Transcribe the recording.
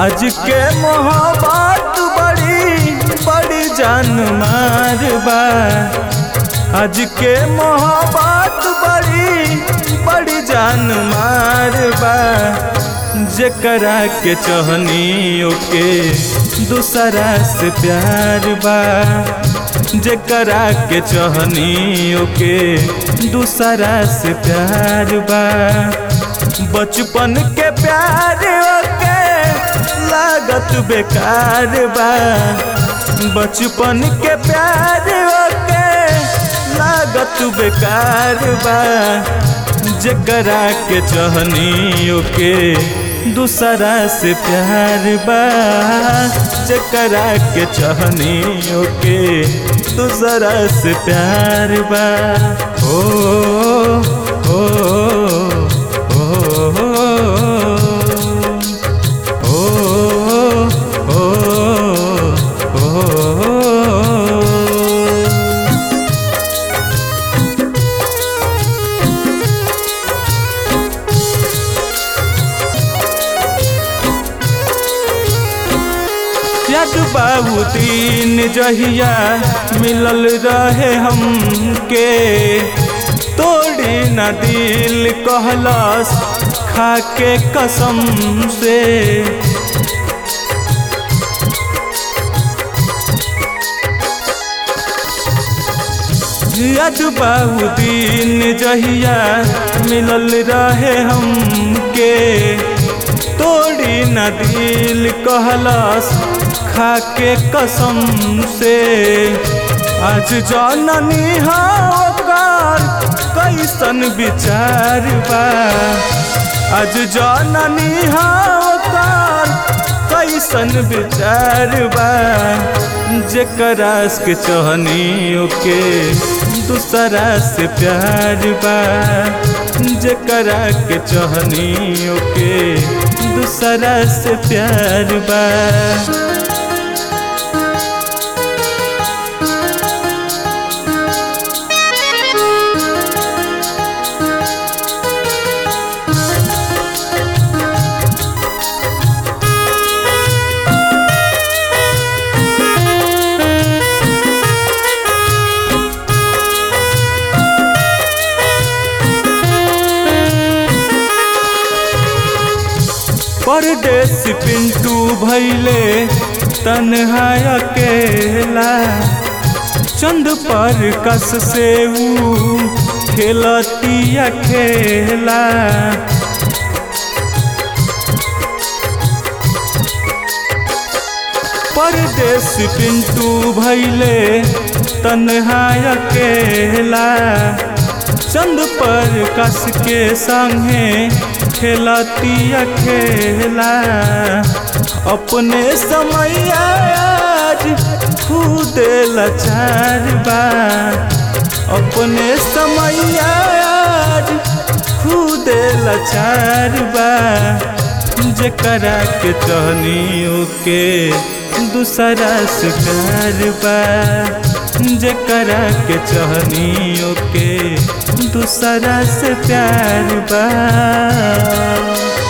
आज के मोहब्बत बड़ी बड़ी जान मार बा आज के मोहब्बत बड़ी बड़ी जान मार बा जेकरा के चहनी ओके दूसरा से प्यार बा जेकरा के चहनी ओके दूसरा से प्यार बा बचपन के प्यार ओके लागत बेकार बा बचपन के प्यार ओके लागत बेकार बा जेकरा के चहनी ओके दूसरा से प्यार बा जेकरा के चहनी ओके दूसरा से प्यार बा ओ ओ ओ ओ ओ याद बाबू तीन जहिया मिलल रहे हमके तोड़ी न दिल कहलस खाके कसम से याद बाबू दिन जहिया मिलल रहे हमके तोड़ी न दिल कहलस खाके कसम से आज जननी होकर कैसन विचार बा आज जननी होकर कैसन विचार बा जेकरा के चहनी ओके दूसरा से प्यार बा जेकरा के चहनी ओके दूसरा से प्यार बा परदेश पिंटू भैले तन्हा अकेला चंद पर कस से ऊ खेलतिया खेला परदेश पिंटू भैले तन्हा अकेला चंद पर कस के संगे खेलतिया खेला अपने समय आज खुद लाचार बा अपने समय आज खुद लाचार बा जेकरा के चहनी के दूसरा से प्यार बा जेकरा के चहनी के दूसरा से प्यार बा